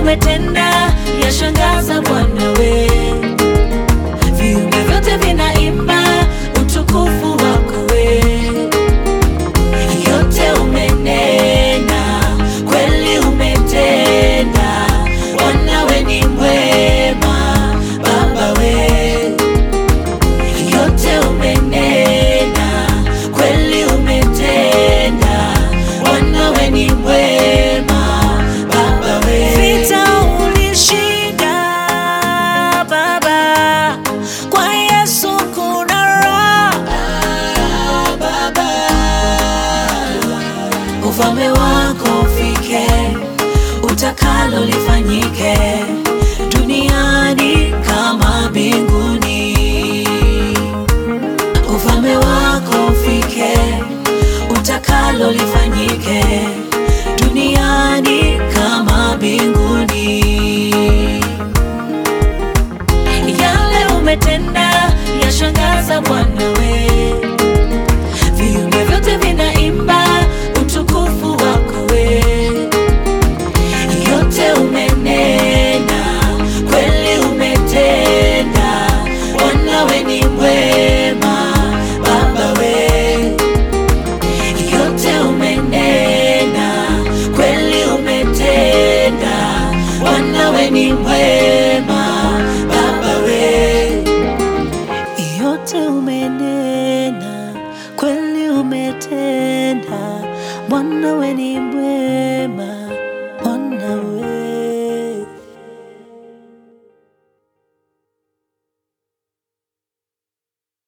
umetenda yashangaza Bwana we. Viumbe vyote vinaimba utukufu wako we. Yote umenena, kweli umetenda. Bwana we ni mwema, Baba we. Yote umenena, kweli umetenda. Bwana we ni mwema, Baba we. Vita ulishinda, Baba. Kwa Yesu kuna raha, Baba. Ufalme wako ufike, utakalo lifanyike duniani kama mbinguni. Ufalme wako ufike, utakalo lifanyike duniani